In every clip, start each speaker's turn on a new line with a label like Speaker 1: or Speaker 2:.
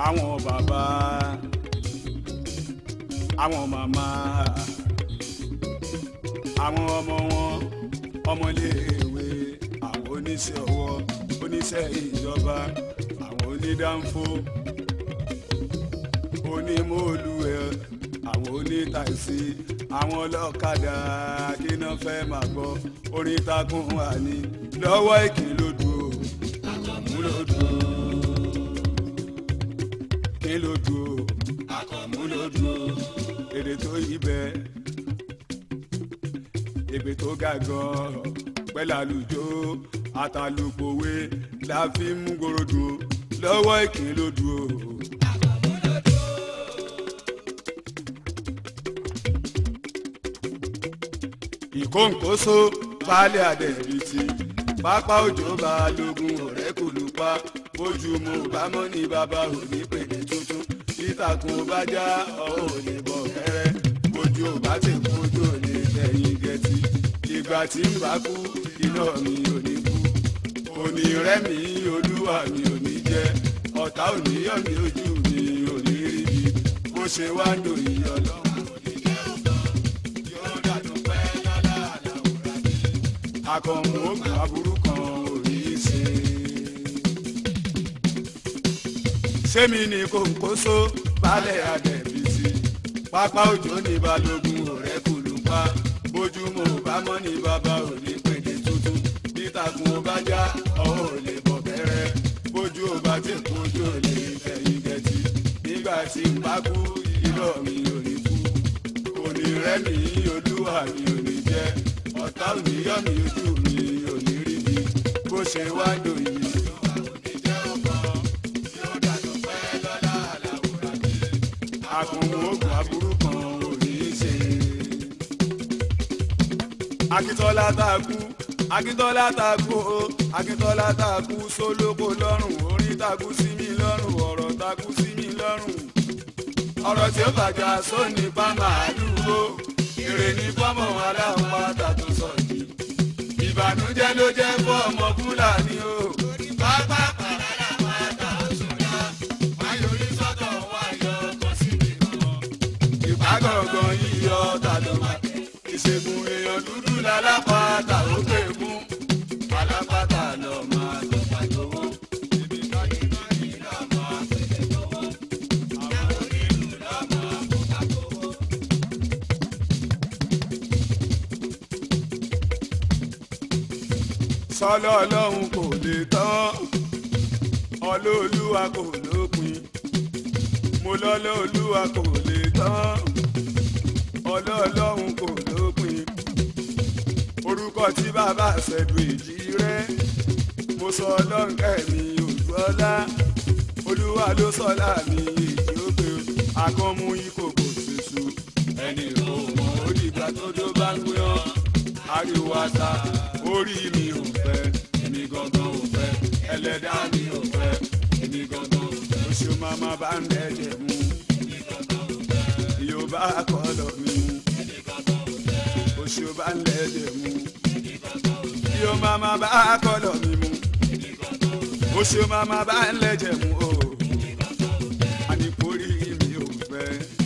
Speaker 1: àwọn bàbá àwọn màmá àwọn ọmọ wọn ọmọléèwé àwọn oníṣẹ́ ọwọ́ oníṣẹ́ ìjọba àwọn onídàáfó onímọ̀ọ́lùwẹ̀ àwọn onítàìsí àwọn ọlọ́kadà kí náà fẹ́ máa gbọ́ orin takùn wà ní lọ́wọ́ ìkìlódù o àkànmú lódù o kí lódù o àkànmú lódù o èdè tó yí bẹ́ẹ̀ ègbè tó ga gan pẹ̀lú àlùjọ àtàlùpòwe la fi ń mú gorodù o lọ́wọ́ ìkìlódù o. ìkóǹkóso baálé àdẹ̀bìtì pápá òjò balógun ọ̀rẹ́ kò lù pa bójú mo bá mọ́ ní bàbá òní pèlè tuntun ìtàkùn bá já ọ̀ ò lè bọ̀ kẹ́rẹ́ bójú ò bá ti kú ojú ò lè tẹ̀yìn gẹ̀tì ìgbà tí ń bá kú iná mi ò ní kú òní rẹ́ mi olúwa mi ò ní jẹ́ ọ̀tá òní yọ̀ mí ojú mi ò ní rí bi bó ṣe wá ń dò yí ọlọ́run ò ní jẹ́ ọ̀tọ̀ yóò dàdún pẹ́ lọ́la àlàwòrán mi akọ̀mù ògùn aburú kan ò ní í ṣe. sẹ́mi ni kòǹkóso balẹ̀ àdẹ̀bìsì pápá òjò ní balógun ọ̀rẹ́ kùlù pa bójúmọ́ ò bá mọ́ ní bàbá ò ní pèdè tuntun bítàkùn ò bá já ọ̀hún ò lè bọ̀ bẹ̀rẹ̀ bójú ò bá ti kú ojú ò lè fẹ̀yìn gẹ̀tì nígbà tí ń bá kú irọ́ mi ò ní kú òní rẹ́ mi olúwa mi ò ní jẹ́ ọ̀tá ò ní yọ̀ mí ojú mi ò ní rí mi bó ṣe wá dòyìn. àkùnwó oògùn aburú kan ò ní í ṣe. akíntọ́lá tá a kú akíntọ́lá tá a kú o akíntọ́lá tá a kú sólókò lọ́rùn orin tá a kú sí mi lọ́rùn ọ̀rọ̀ tá a kú sí mi lọ́rùn. ọ̀rọ̀ tí ó bàjá sóní bá máa dúró èrè ní fọ́mọ̀ aláwọ̀ pátá tó sọ yìí. ìbànújẹ́ ló jẹ́ fún ọmọ fúlàní o. pápá pàrọ̀ àwọn àtàwọn wáyọrí sọ́tọ̀ wáyọ kan síbi kan. ìpàgọ́gàn yíyọ ta ló máa tẹ̀. ìṣègùn èèyàn dúdú lálápàtà ó pè fún. alápàtà lọ máa tó pàjọwọ́. ibi tọ́jú náà ní lọ́mọ àpèjẹ tọwọ́. àwọn onílù lọ́mọ àpòkàkọ́wọ́. sọlọ ọlọ́run kò lè tán ọlọ́ọ̀lúwa kò lópin mo lọ́lọ́ olúwa kò lè tán ọlọ́ọ̀lọ́run kò lópin orúkọ tí bàbá ṣẹ̀dù èjì rẹ̀ mo sọ ọlọ́run kẹ́mi òjú ọlá olúwa ló sọlá mi èjì ó pé akọ́mú ìkòkò ṣèṣù ẹnì kò mọ̀ ó dìgbà tó dó bá ń gbéyàn ariwo ata orí mi ò fẹ́ èmi gangan ò fẹ́ ẹlẹ́dàá mi ò fẹ́ èmi gangan ò fẹ́ oṣù mama bá ń dẹ́jẹ̀ mú yorùbá kọlọ̀ mi mú oṣù bá ń dẹ́jẹ̀ mú yóò mama bá kọlọ̀ mi mú oṣù mama bá ń lẹ́jẹ̀ mú o àníkórí mi ò fẹ́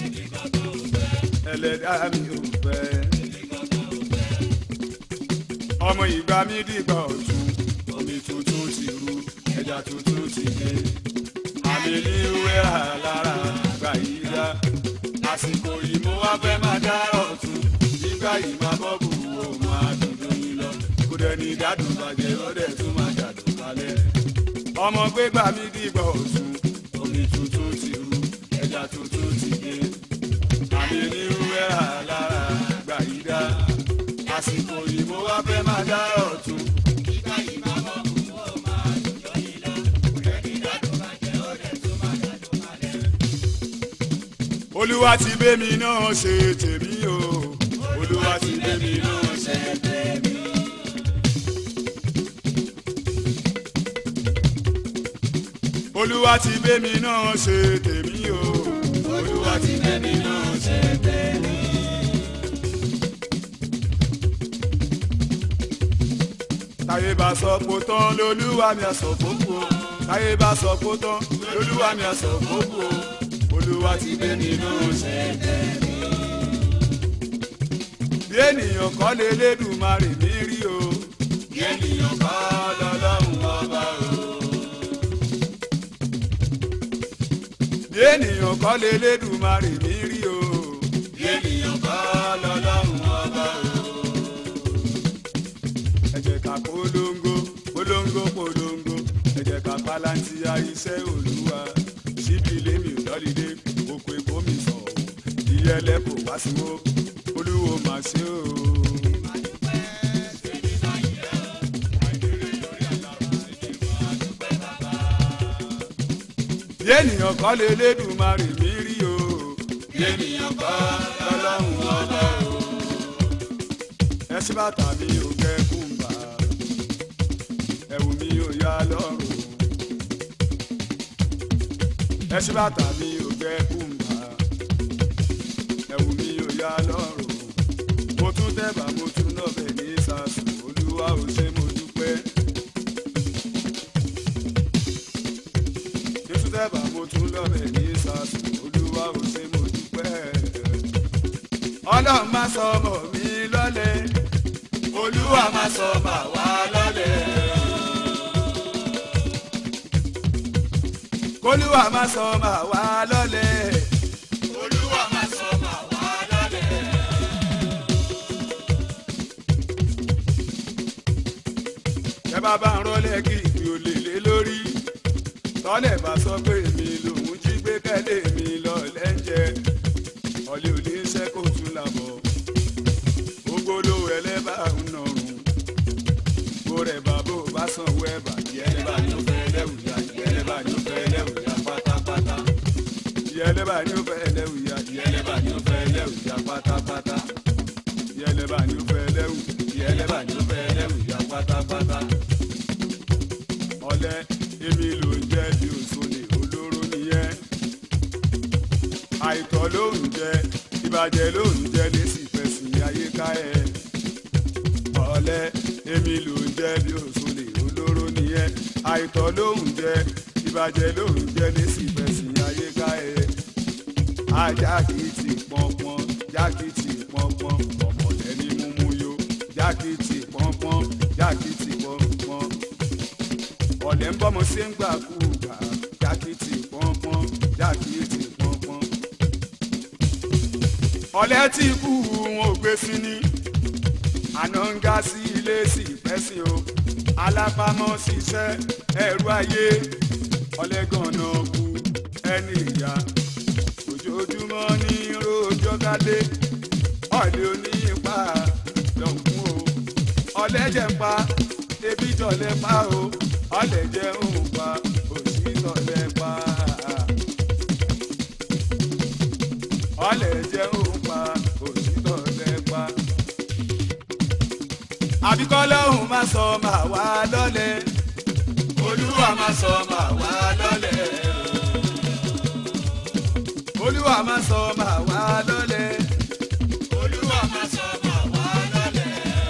Speaker 1: ẹlẹ́dàá mi ò fẹ́ ọmọ ìgbà mi dìgbà ọ̀tún omi tuntun ti ru ẹja tuntun ti dé àmì ní wẹ́rà lára gbà yí dá àsìkò yìí mo wá fẹ́ máa dá ọ̀tún nígbà yìí máa bọ́ bù ó máa dùdú yín lọ kó dẹni dádùn bàjẹ́ ó dẹ̀ tún máa jàdùn kalẹ̀ ọmọ gbégbà mi dìgbà ọ̀tún omi tuntun ti ru ẹja tuntun ti dé àmì ní wẹ́rà lára gbà yí dá àsìkò yìí mo wá fẹ́ máa dá ọ̀tún. Ìgbà yìí máa bọ̀ kú ó máa dùjọ́ yìí lọ. Kúrẹ́ ní dádùn bàjẹ́ ó dẹ̀ tó máa dádùn kalẹ̀. Olúwa ti bẹ́ mi náà ṣe tèmi o. Olúwa ti bẹ́ mi náà ṣe tèmi o. Olúwa ti bẹ́ mi náà ṣe tèmi o. Olúwa ti bẹ́ mi náà ṣe tèmi o. ta káyé bá sọ kó tán lolúwa mi àsọ kókó káyé bá sọ kó tán lolúwa mi àsọ kókó olúwa ti gbé nínú ṣẹ̀dẹ̀ mi. bí ènìyàn kọ́ lé lédùmarè mi rí o bí ènìyàn kọ́ lọ́lọ́run ọba o. bí ènìyàn kọ́ lé lédùmarè mi rí o bí ènìyàn kọ́ lọ́lọ́run ọba o. ẹ jẹ́ ká polongo polongo polongo ẹ jẹ́ ká palantia iṣẹ́ olúwa síbi lèmi ò lọ́lídé oko èkó mi sọ̀ ọ́ ìyẹlẹ kò wá sí wo olúwo mà ṣe o. bí ènìyàn kọ́ lé lédùmarè mi rí o bí ènìyàn kọ́ lọ́lọ́run ọba o. ẹṣin bàtà mi ò kẹ́ kùmbà ẹ̀wù mi ò yá lọ́rùn ẹṣin bàtà mi ò kẹ́ kùmbà ẹ̀wù mi ò yá lọ́rùn mo tún tẹ̀bà mo tún nọ̀bẹ̀ ní sàṣù olúwa ò ṣe mo dúpẹ́. títún tẹ́bà mo tún lọ́bẹ̀ ní sàṣù olúwa ò ṣe mo dúpẹ́. ọlọ́run má sọ ọmọ mi lọ́lẹ̀ olúwa má sọ bà wá lọ́lẹ̀. kólúwa má sọ bà wá lọ́lẹ̀. olúwa má sọ bà wá lọ́lẹ̀. ẹ bá bá ń rọlẹ́ kí ìpè olè lé lórí tọ́lẹ̀ bá sọ pé mi lòun jí gbé kẹ́lé mi lọ lẹ́ńjẹ́ ọ̀lẹ́ ò ní iṣẹ́ kó tún làbọ̀ ogolo ẹlẹ́bà ń nọrùn kó rẹ̀ bá bó bá sanwó ẹ̀bà yẹlẹ́bà ni ó fẹ́ lẹ́wùyà yẹlẹ́bà ni ó fẹ́ lẹ́wùyà pátápátá yẹlẹ́bà ni ó fẹ́ lẹ́wùyà yẹlẹ́bà ni ó fẹ́ lẹ́wùyà pátápátá yẹlẹ́bà ni ó fẹ́ lẹ́wù yẹlẹ́bà ni ó fẹ́ lẹ́wùyà pátápátá ọ̀lẹ èmi ló ń jẹ́ bí òṣòlè olóró nìyẹn àìtọ́ ló ń jẹ ìbàjẹ́ ló ń jẹ lẹ́sì fẹ̀sìn àyíká ẹ̀ ọ̀lẹ èmi ló ń jẹ́ bí òṣòlè olóró nìyẹn àìtọ́ ló ń jẹ ìbàjẹ́ ló ń jẹ lẹ́sì fẹ̀sìn àyíká ẹ̀ ajákìtì pọnpọn jákìtì pọnpọn ọ̀pọ̀lẹ́ ní múmú yó jákìtì pọnpọn jákìtì pọnpọn ọ̀lẹ́ ń bọ́mọ sí ń gbà kú gbà jákìtì pọ́npọ́n jákìtì pọ́npọ́n. ọ̀lẹ́ tí kú wọn ò gbé sí ní àná ń ga sí ilé sí ìfẹ́sìn o alápámọ́ ṣiṣẹ́ ẹ̀rú ayé ọ̀lẹ́ gànà kú ẹni ìyá ojoojúmọ́ ní rojọ́ kálé ọ̀lẹ́ oníyìnpá lọ́kùn o ọ̀lẹ́ jẹ̀ ń pa ebi jọ̀lẹ́ pa o ọlẹ̀ jẹ́ òun pa òsì tọ̀lẹ̀ pa. ọlẹ̀ jẹ́ òun pa òsì tọ̀lẹ̀ pa. àbíkọ́ lọ́hùn má sọ máa wá lọ́lẹ̀ olúwa má sọ máa wá lọ́lẹ̀. olúwa má sọ máa wá lọ́lẹ̀. olúwa má sọ máa wá lọ́lẹ̀.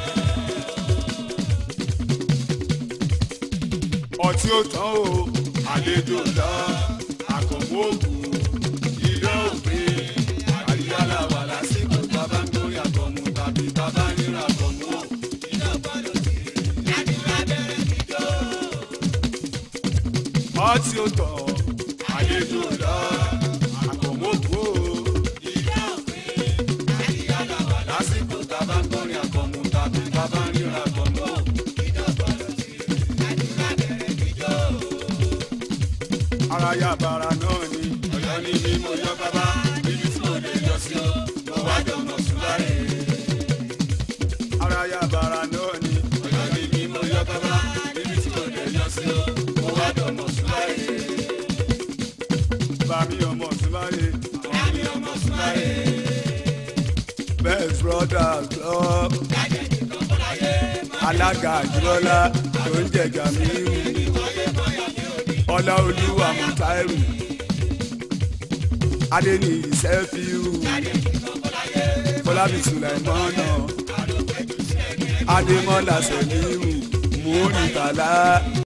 Speaker 1: ọtí ó tán o àlejò lọ àkànwó ògùn ilé òpin àríyálà wà lásìkò bàbá ń gbórí àkànmú tàbí bàbá ń ríra àkànmú o. ọtí ó tán àlejò lọ àkànwó ògùn o ilé òpin àríyálà wà lásìkò bàbá ń gbórí àkànmú tàbí bàbá ń ríra àkànmú o. ara ya bara náà ni ọ̀yọ́ ní ní mo yọ bàbá níbi tí mo lè yọ sí o mo wá jọ mọ̀ súnmọ́rẹ́. ara ya bara náà ni ọ̀yọ́ ní ní mo yọ bàbá níbi tí mo lè yọ sí o mo wá jọ mọ̀ súnmọ́rẹ́. bàmí ọmọ súnmọ́rẹ́ bàmí ọmọ súnmọ́rẹ́. best brothers club alága àjùlọ́lá tó ń jẹ̀jà mí ọláolúwa mọ̀táìrù adéníyì sẹ́fíù fọlábí sùlẹ̀mọ́nà adémọ́lá sẹ̀míù múrítàlá